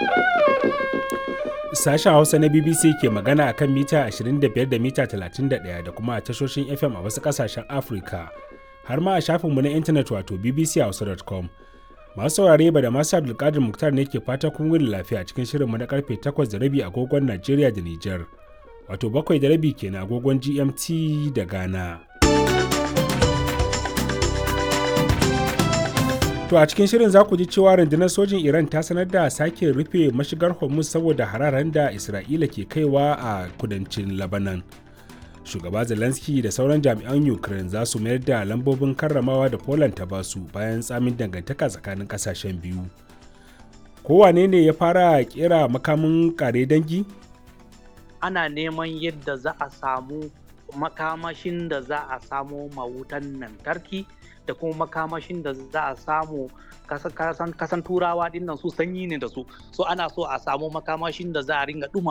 Sashen Hausa na BBC ke magana a kan mita 25 da mita 31 da kuma a tashoshin FM a wasu ƙasashen Afirka, har ma a shafinmu na intanet wato bbchausa.com. Masu saurare ba da masu Abdulkadir Muktar ne ke fata kun wuni lafiya cikin shirinmu na karfe 8 da rabi agogon Najeriya da Nijar, wato bakwai da rabi kenan agogon GMT da Ghana. To a cikin shirin za ku ji cewa rundunar sojin Iran ta sanar da sake rufe mashigar Hormuz saboda hararen da Isra'ila ke kaiwa a kudancin Lebanon. Shugaba Zelensky da sauran jami'an Ukraine za su mayar da lambobin karramawa da Poland ta basu bayan tsamin dangantaka tsakanin kasashen biyu. Kowane ne ya fara kera makamin kare dangi? Ana neman yadda za a samu makamashin da za a samo mawutan lantarki. da kuma makamashin da za a samu kasan turawa dinnan su sanyi ne da su so ana so a samu makamashin da za a ringa duma